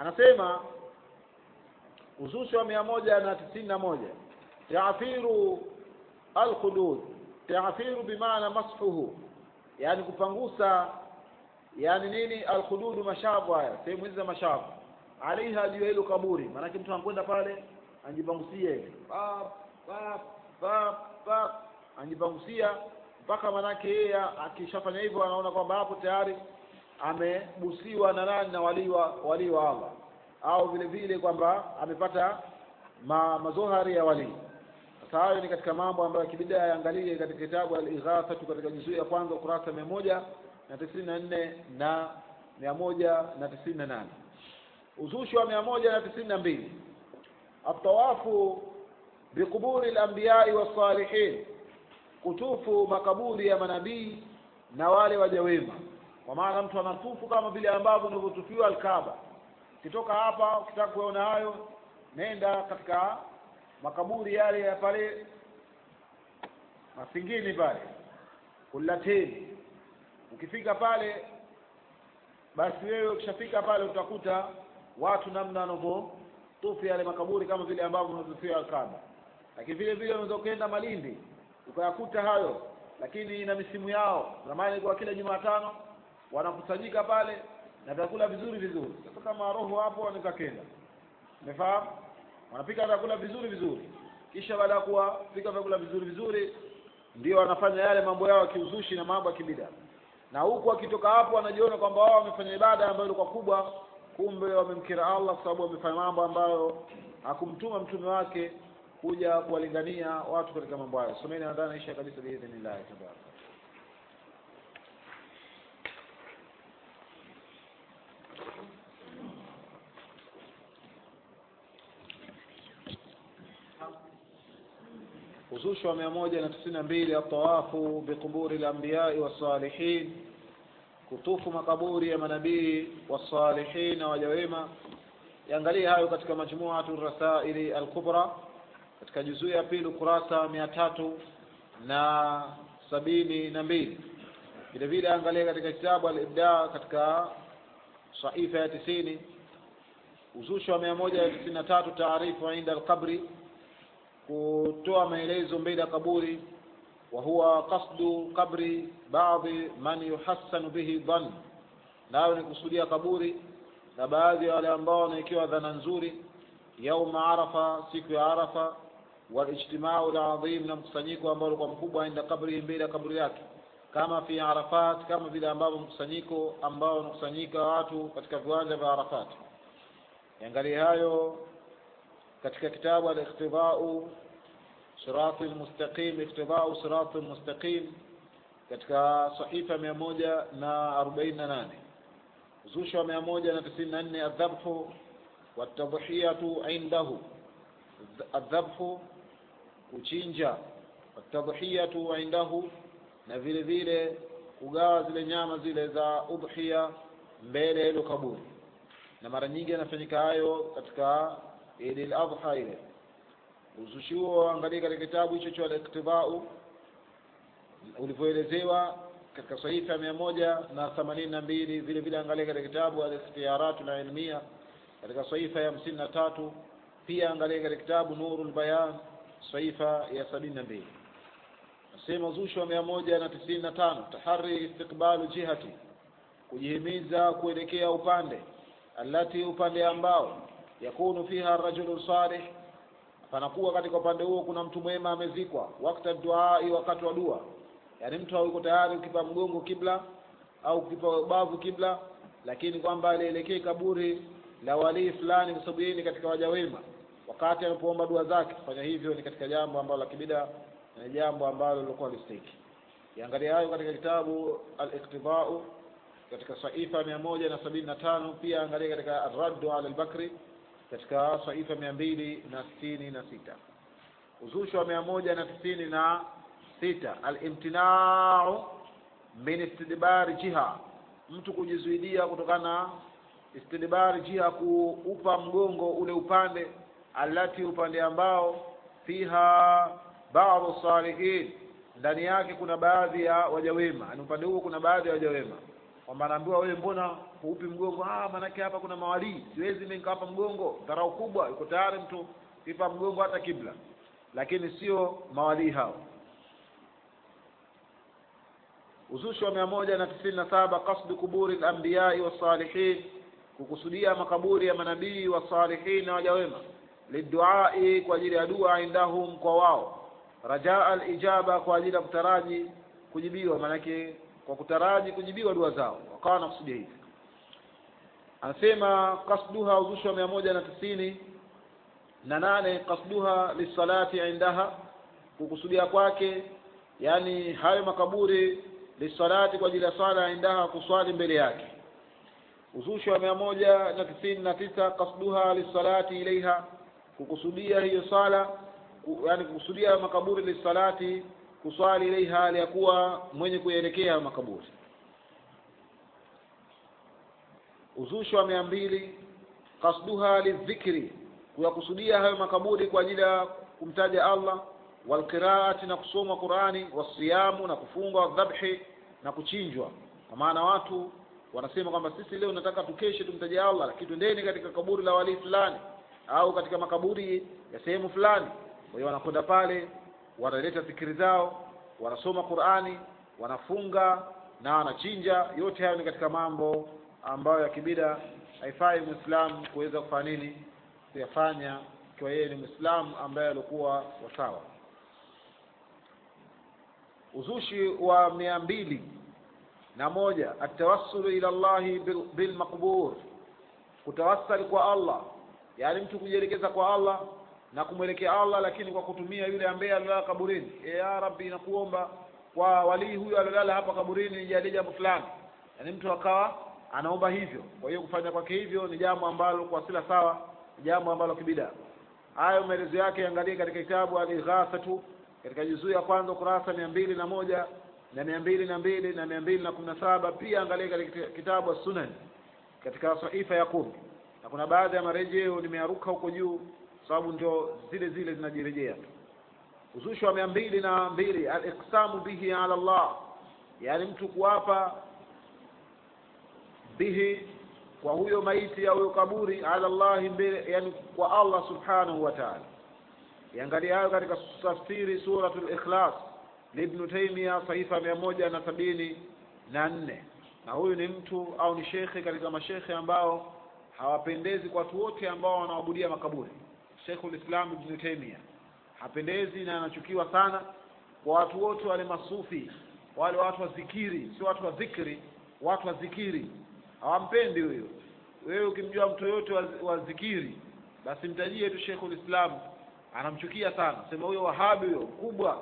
[SPEAKER 1] anasema uzushi wa mia moja na tisini na moja taathiru alkhudud taathiru bimaana masfuhu yani kupangusa yani nini alkhududu mashavu haya sehemu hizi za mashavu alaiha juu ya hilo kaburi maanake mtu anakwenda pale anjipangusia hivi pap pap pap pap anjipangusia mpaka manake yeye akishafanya hivyo anaona kwamba hapo tayari amebusiwa na nani na walii wa walii wa Allah au vile vile kwamba amepata ma, mazohari ya walii sasa hayo ni katika mambo ambayo kibida yaangalie katika kitabu al-Ighathatu katika juzuu ya kwanza ukurasa mia moja na tisini na nne na mia moja na tisini na nane uzushi wa mia moja na tisini na mbili atawafu biquburi al-anbiyai was-salihin kutufu makaburi ya manabii na wale waja wema kwa maana mtu anatufu kama vile ambavyo unavyotufiwa Alkaaba ukitoka hapa ukitaka kuona hayo nenda katika makaburi yale ya pale Masingini pale Kulateni ukifika pale basi wewe ukishafika pale utakuta watu namna wanavyotufu yale makaburi kama vile ambavyo unavyotufiwa Alkaaba lakini vile vile unaweza ukaenda Malindi ukayakuta hayo lakini ina misimu yao zamani kwa kila Jumatano wanakusanyika pale na vyakula vizuri vizuri sasa kama roho hapo wanaweza kenda umefahamu wanapika vyakula vizuri vizuri kisha baada ya kuwapika vyakula vizuri vizuri ndio wanafanya yale mambo yao ya kiuzushi na mambo ya kibida na huku wakitoka hapo wanajiona kwamba wao wamefanya ibada ambayo ilikuwa kubwa kumbe wamemkira Allah kwa sababu wamefanya mambo ambayo hakumtuma mtume wake kuja kuwalingania watu katika mambo hayo someni nadhani naisha kabisa biidhnillah tabaraka uzushi wa mia moja na tisini na mbili atawafu biquburi lambiyai wassalihin kutufu makaburi ya manabii wassalihin na waja wema yaangalie hayo katika majmuatu rasaili alkubra katika juzuu ya pili ukurasa mia tatu na sabini na mbili vile vile angalia katika kitabu al-ibda katika saifa ya tisini uzushi wa mia moja tisini na tatu taarifu inda alqabri kutoa maelezo mbele ya kaburi wa huwa qasdu qabri baadhi man yuhassanu bihi dhann nayo ni kusudia kaburi na baadhi ya wale ambao wanaikiwa dhana nzuri yauma arafa siku ya arafa walijtimau ladhim na mkusanyiko ambao ulikuwa mkubwa inda kabri mbele ya kaburi yake kama fi arafat kama vile ambavyo mkusanyiko ambao unakusanyika watu katika viwanja vya arafat yangalie hayo katika kitabu al-iqtidau sirati al-mustaqim iqtidau sirati al-mustaqim katika sahifa mia moja na arobaini na nane uzushi wa mia moja na tisini na nne adhabhu watadhiyatu indahu adhabhu kuchinja watadhiyatu indahu na vile vile kugawa zile nyama zile za udhiya mbele ya hilo kaburi na mara nyingi yanafanyika hayo katika Idi al-Adha ile uzushi huo angalia katika kitabu hicho cha al-Iqtidau ulivyoelezewa katika sahifa mia moja na themanini na mbili vile vile angalia katika kitabu al-Ikhtiyaratu al-Ilmiya katika sahifa ya hamsini na tatu pia angalia katika kitabu Nurul Bayan sahifa ya sabini na mbili nasema uzushi wa mia moja na tisini na tano tahari istiqbalu jihati kujihimiza kuelekea upande alati upande ambao yakunu fiha rajulun salih panakuwa katika upande huo kuna mtu mwema amezikwa wakati duai wakati wa dua yaani mtu hayuko tayari ukipa mgongo kibla au ukipa bavu kibla lakini kwamba alielekee kaburi la walii fulani kwa sababu yeye ni katika waja wema wakati anapoomba dua zake kufanya hivyo ni katika jambo ambalo la kibida na jambo ambalo lilikuwa listiki iangalia hayo katika kitabu al-iqtidau katika saifa mia moja na sabini na tano pia angalia katika arraddu ala al-bakri katika saifa mia mbili na sitini na sita uzushi wa mia moja na tisini na sita alimtinau min istidbari jiha mtu kujizuidia kutokana na istidbari jiha kuupa mgongo ule upande alati upande ambao fiha baadhi salihin ndani yake kuna baadhi ya wajawema yani upande huo kuna baadhi ya wajawema kwamba anaambiwa wewe mbona huupi mgongo ah maanake hapa kuna mawalii siwezi mimi nikawapa mgongo dharau kubwa yuko tayari mtu kipa mgongo hata kibla lakini sio mawalii hao uzushi wa mia moja na tisini na saba kasdu kuburi lambiyai wassalihin kukusudia makaburi ya manabii wasalihin na waja wema liduai kwa ajili ya dua indahum kwa wao rajaa alijaba kwa ajili ya kutaraji kujibiwa maanake kwa kutaraji kujibiwa dua zao wakawa wanakusudia hivi anasema kasduha uzushi wa mia moja na tisini na nane kasduha lisalati indaha kukusudia kwake yani hayo makaburi lisalati kwa ajili ya sala indaha kuswali mbele yake uzushi wa mia moja na tisini na tisa kasduha lisalati ilaiha kukusudia hiyo sala ku, yani kukusudia makaburi lisalati kuswali ilaiha hali ya kuwa mwenye kuelekea makaburi uzushi wa mia mbili kasduha lidhikri kuyakusudia hayo makaburi kwa ajili ya kumtaja Allah walqiraati na kusoma Qurani wasiyamu na kufunga wadhabhi na kuchinjwa kwa maana watu wanasema kwamba sisi leo nataka tukeshe tumtaje Allah lakini twendeni katika kaburi la walii fulani au katika makaburi ya sehemu fulani kwa hiyo wanakwenda pale wanaleta zikiri zao wanasoma Qurani wanafunga na wanachinja yote hayo ni katika mambo ambayo ya kibida haifai muislamu kuweza kufanya nini kuyafanya ikiwa yeye ni muislamu ambaye alikuwa wasawa uzushi wa mia mbili na moja atawassulu ila llahi bil- bilmaqbur kutawassali kwa allah yaani mtu kujielekeza kwa allah na kumwelekea allah lakini kwa kutumia yule ambaye alilala kaburini e ya rabbi nakuomba kwa walii huyo alilala hapa kaburini nijalie jambo fulani yaani mtu akawa anaomba hivyo kwa hiyo kufanya kwake hivyo ni jambo ambalo kwa sila sawa ni jambo ambalo kibida hayo maelezo yake angalie katika kitabu al-Ighathatu katika juzuu ya kwanza kurasa mia mbili na moja na mia mbili na mbili na mia mbili na kumi na saba pia angalie katika kitabu As-Sunan katika sahifa ya kumi na kuna baadhi ya marejeo nimearuka huko juu sababu ndio zile zile zinajirejea tu uzushi wa mia mbili na mbili al-iqsamu bihi ala Allah yaani mtu kuapa bihi kwa huyo maiti au huyo kaburi ala Allahi mbele yani kwa Allah subhanahu wa ta'ala iangalia hayo katika tafsiri suratul ikhlas libnu taimia sahifa mia moja na sabini na nne na huyu ni mtu au ni shekhe katika mashekhe ambao hawapendezi kwa watu wote ambao wanaabudia makaburi Sheikhul Islam Ibn Taymiyyah hapendezi na anachukiwa sana kwa watu wote wale masufi wale watu wa zikiri sio watu wa dhikri watu wa zikiri hawampendi huyo wewe ukimjua mtu yoyote wa, wa zikiri basi mtajie tu Sheikhul Islam anamchukia sana sema huyo wahabi huyo mkubwa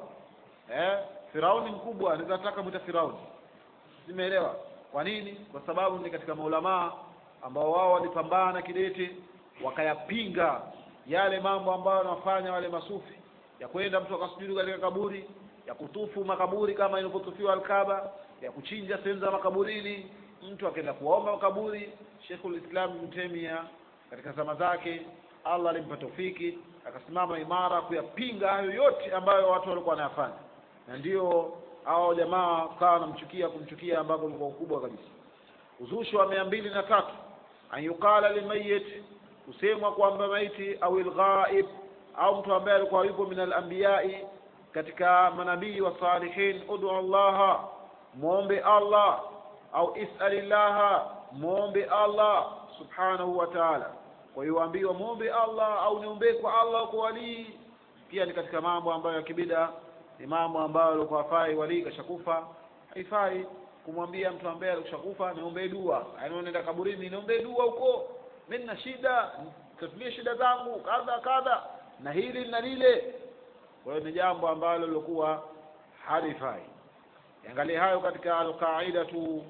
[SPEAKER 1] eh Firauni mkubwa anaweza taka mwita Firauni simeelewa kwa nini kwa sababu ni katika maulamaa ambao wao walipambana kidete wakayapinga yale mambo ambayo wanafanya wale masufi ya kwenda mtu akasujudu katika kaburi ya kutufu makaburi kama ilivyotufiwa Alkaba ya kuchinja sehemu za makaburini mtu akaenda kuomba makaburi Sheikhul Islam Ibn Taymiyyah katika zama zake Allah alimpa tofiki akasimama imara kuyapinga hayo yote ambayo watu walikuwa wanayafanya na ndio hao jamaa kawa wanamchukia kumchukia ambako ulikuwa ukubwa kabisa uzushi wa mia mbili na tatu an yuqala limayit kusemwa kwamba maiti au ilghaib au mtu ambaye alikuwa yupo min alambiyai katika manabii wa salihin udu allaha muombe allah au isalillaha muombe allah subhanahu wa ta'ala kwa hiyo ambiwa muombe allah au niombee kwa allah kwa walii pia ni katika mambo ambayo ya kibida ni mambo ambayo alikuwa hafai walii kashakufa haifai kumwambia mtu ambaye alishakufa niombee dua yaani unaenda kaburini niombee dua huko mimi nina shida tatulie shida zangu kadha kadha na hili na lile kwa hiyo ni jambo ambalo lilikuwa halifai angalie hayo katika alqaida tu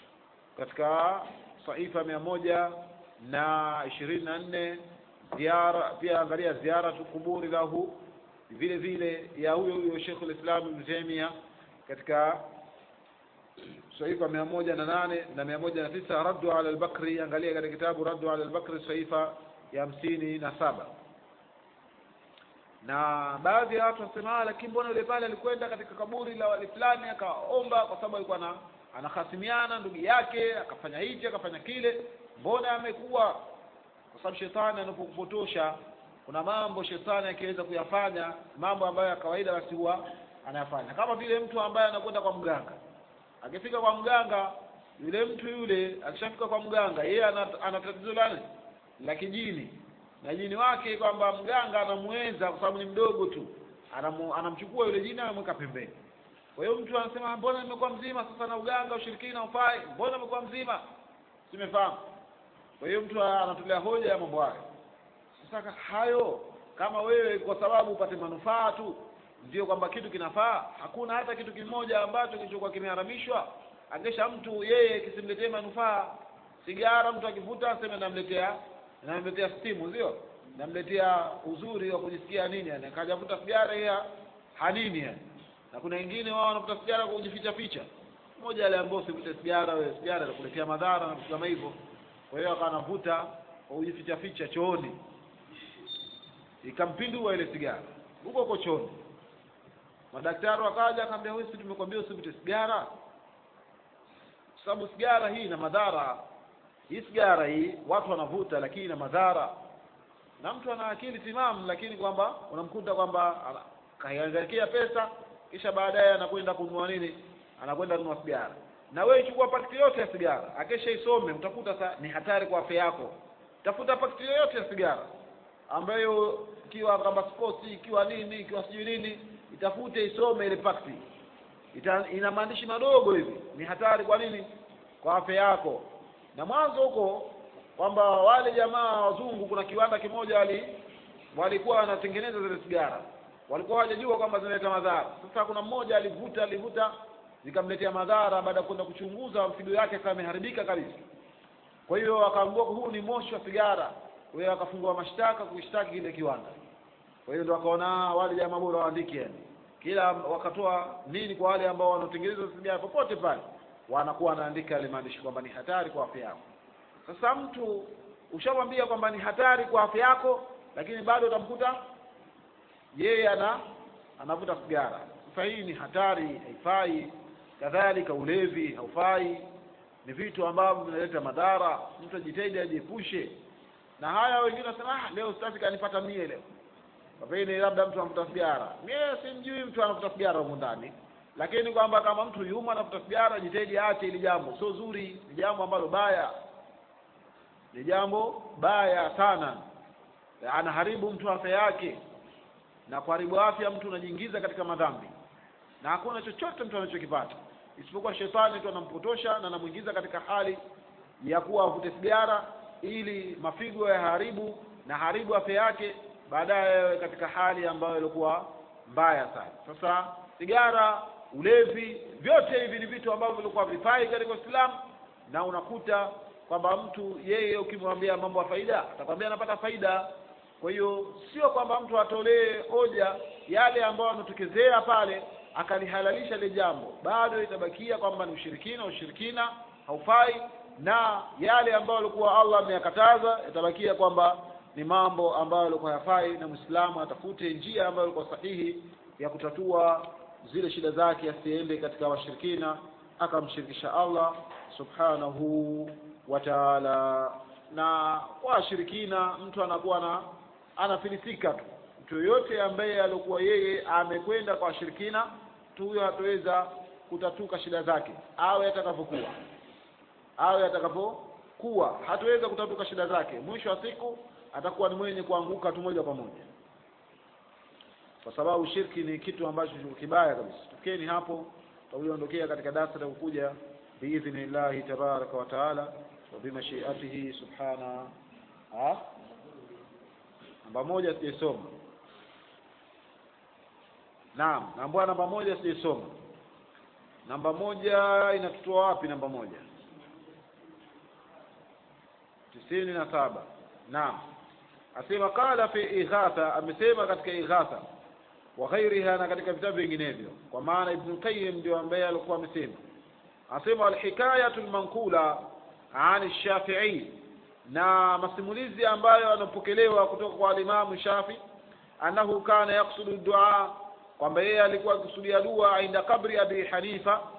[SPEAKER 1] katika saifa mia moja na ishirini na nne ziara pia angalia ziara tu kuburi lahu vile vile ya huyo huyo Sheikhul Islam Ibn Taymiyyah katika saifa mia moja na nane na mia moja na tisa raddu ala al-Bakri angalia katika kitabu raddu ala al-Bakri saifa ya hamsini na saba na baadhi ya watu wasema "Ah, lakini mbona yule pale alikwenda katika kaburi la wali fulani akaomba kwa sababu alikuwa na anahasimiana ndugu yake akafanya hichi akafanya kile mbona amekuwa kwa sababu shetani anapokupotosha kuna mambo shetani akiweza kuyafanya mambo ambayo ya kawaida basi huwa anayafanya kama vile mtu ambaye anakwenda kwa mganga akifika kwa mganga yule mtu yule akishafika kwa mganga yeye ana ana tatizo lani la kijini na jini wake kwamba mganga anamuenza kwa sababu ni mdogo tu anamu, anamchukua yule jini anamweka pembeni kwa hiyo mtu anasema mbona nimekuwa mzima sasa na uganga ushirikina ufai mbona nimekuwa mzima simefahamu kwa hiyo mtu anatolea hoja ya mambo hayo sasa hayo kama wewe kwa sababu upate manufaa tu ndio kwamba kitu kinafaa hakuna hata kitu kimoja ambacho kilichokuwa kimeharamishwa akesha mtu yeye kisimletee manufaa sigara mtu akivuta aseme namletea namletea stimu sio namletea uzuri wa kujisikia nini yani akajavuta sigara yeye hanini yani na kuna wengine wao wanavuta sigara kwa kujificha ficha mmoja aliambiwa usivute sigara wewe sigara inakuletea madhara na vitu kama hivyo kwa hiyo akawa anavuta kwa kujificha ficha chooni ikampindua ile sigara huko huko chooni madaktari wakaja akamwambia wewe si tumekwambia usivute sigara sababu sigara hii ina madhara hii sigara hii watu wanavuta lakini ina madhara na mtu ana akili timamu lakini kwamba unamkuta kwamba kaangaikia pesa kisha baadaye anakwenda kununua nini anakwenda kununua sigara na wewe chukua pakiti yote ya sigara akesha isome utakuta sa ni hatari kwa afya yako tafuta pakiti yoyote ya sigara ambayo ikiwa kama sports ikiwa nini ikiwa sijui nini itafute isome ile pakiti Ita, ina maandishi madogo hivi ni hatari kwa nini kwa afya yako na mwanzo huko kwamba wale jamaa wazungu kuna kiwanda kimoja wali walikuwa wanatengeneza zile sigara walikuwa hawajajua kwamba zinaleta madhara sasa kuna mmoja alivuta alivuta zikamletea madhara baada ya kwenda kuchunguza figo yake kama imeharibika kabisa kwa hiyo akaambiwa huu ni moshi wa sigara kwa hiyo akafungua mashtaka kuishtaki kile kiwanda kwa hiyo ndo akaona wale jamaa bora waandike yani kila wakatoa nini kwa wale ambao wanaotengeneza sigara popote pale wanakuwa wanaandika yale maandishi kwamba ni hatari kwa afya yako sasa mtu ushamwambia kwamba ni hatari kwa afya yako lakini bado utamkuta yeye ana anavuta sigara sasa hii ni hatari haifai kadhalika ulevi haufai ni vitu ambavyo vinaleta madhara mtu ajitahidi ajiepushe na haya wengine wanasema ah leo sitaki kanipata mie leo pengine labda mtu anavuta sigara mie simjui mtu anavuta sigara humu ndani lakini kwamba kama mtu yuma anavuta sigara jitahidi aache ili jambo sio zuri ni jambo ambalo baya ni jambo baya sana anaharibu mtu afya yake na kuharibu afya mtu unajiingiza katika madhambi na hakuna chochote mtu anachokipata isipokuwa shetani tu anampotosha na anamuingiza katika hali ya kuwa avute sigara ili mafigo yaharibu na haribu afya yake baadaye katika hali ambayo ilikuwa mbaya sana sasa sigara ulevi vyote hivi ni vitu ambavyo vilikuwa vifai katika Uislamu na unakuta kwamba mtu yeye ukimwambia mambo ya faida atakwambia anapata faida kwa hiyo sio kwamba mtu atolee hoja yale ambayo yanatokezea pale akalihalalisha ile jambo bado itabakia kwamba ni ushirikina ushirikina haufai na yale ambayo alikuwa Allah ameyakataza itabakia kwamba ni mambo ambayo yalikuwa hayafai na Muislamu atafute njia ambayo ilikuwa sahihi ya kutatua zile shida zake asiende katika washirikina akamshirikisha Allah subhanahu wa ta'ala na kwa washirikina mtu anakuwa na anafilisika tu mtu yoyote ambaye alikuwa yeye amekwenda kwa washirikina tu huyo hataweza kutatuka shida zake awe atakavyokuwa awe atakavyokuwa hataweza kutatuka shida zake mwisho wa siku atakuwa ni mwenye kuanguka tu moja kwa moja kwa sababu shirki ni kitu ambacho kibaya kabisa tukeni hapo tutaondokea katika darasa la kukuja biidhnillahi tabaraka wa taala wa bimashiatihi subhana ha namba moja sijaisoma naam naambua namba moja sijaisoma namba moja inatutoa wapi namba moja tisini na saba naam asema qala fi ighatha amesema katika ighatha wa ghairiha na katika vitabu vinginevyo kwa maana ibn qayyim ndio ambaye alikuwa amesema asema alhikayatu almanqula an shafi'i na masimulizi ambayo yanapokelewa kutoka kwa alimamu shafi annahu kana yaksudu dua kwamba yeye alikuwa akikusudia dua inda kabri abi hanifa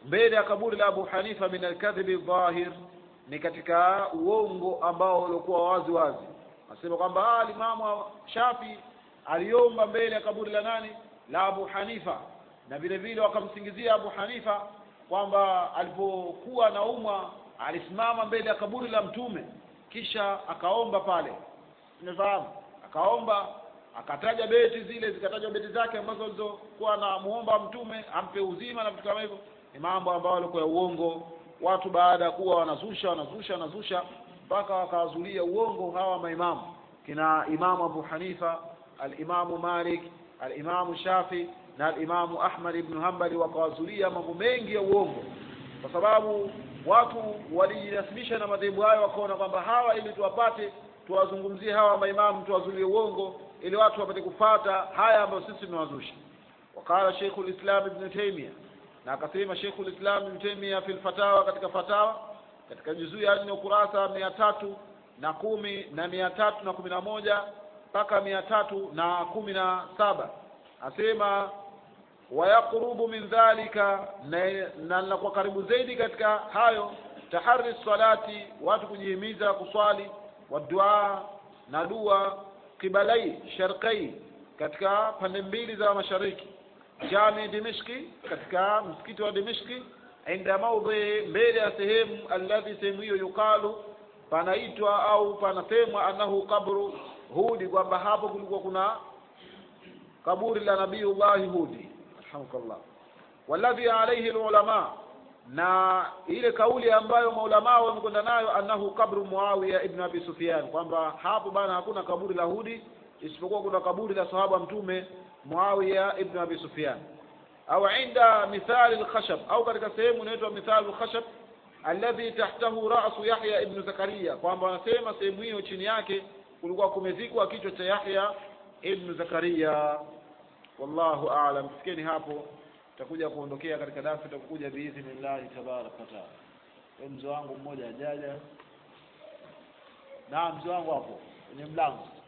[SPEAKER 1] mbele ya kaburi la Abu Hanifa min alkadhibi dhahir ni katika uongo ambao uliokuwa wazi wazi nasema kwamba alimamu Shafi aliomba mbele ya kaburi la nani la Abu Hanifa na vile vile wakamsingizia Abu Hanifa kwamba alipokuwa naumwa alisimama mbele ya kaburi la mtume kisha akaomba pale umefahamu akaomba akataja beti zile zikatajwa beti zake ambazo alizokuwa anamuomba mtume ampe uzima na vitu kama hivyo ni mambo ambayo yalikuwa ya uongo watu baada ya kuwa wanazusha wanazusha wanazusha mpaka wakawazulia uongo hawa maimamu kina imamu Abu Hanifa alimamu Malik alimamu Shafi na alimamu Ahmad ibn Hanbali wakawazulia mambo mengi ya uongo kwa sababu watu walijinasibisha na madhehebu hayo wakaona kwamba hawa ili tuwapate tuwazungumzie hawa maimamu tuwazulie uongo ili watu wapate kufata haya ambayo sisi tunawazusha wakala Sheikhul Islam Ibn Taymiyyah na akasema Sheikhul Islam Ibn Taymiyyah fil fatawa katika fatawa katika juzuu ya nne ukurasa mia tatu na kumi na mia tatu na kumi na moja mpaka mia tatu na kumi na saba asema wayaqrubu min dhalika na linakuwa karibu zaidi katika hayo tahari salati watu kujihimiza kuswali wadua na dua kibalai sharqai katika pande mbili za mashariki jami dimishki katika msikiti wa dimishki inda maudhi mbele ya sehemu alladhi sehemu hiyo yukalu panaitwa au panasemwa annahu qabru hudi kwamba hapo kulikuwa kuna kaburi la nabiyullahi hudi alhamdulillah walladhi alayhi alulama na ile kauli ambayo maulamaa wamekwenda nayo annahu kabru muawiya ibn abi sufyan kwamba hapo bana hakuna kaburi la hudi isipokuwa kuna kaburi la sahaba mtume muawiya ibn abi sufyan au inda mithali alkhashab au katika sehemu inaitwa mithali alkhashab alladhi tahtahu ra'su yahya ibn zakaria kwamba wanasema sehemu hiyo chini yake kulikuwa kumezikwa kichwa cha yahya ibn zakaria wallahu a'lam fikeni hapo tutakuja kuondokea katika darasa tutakuja biidhnillahi tabaraka wa taala mzee wangu mmoja ajaja na mzee wangu hapo kwenye mlango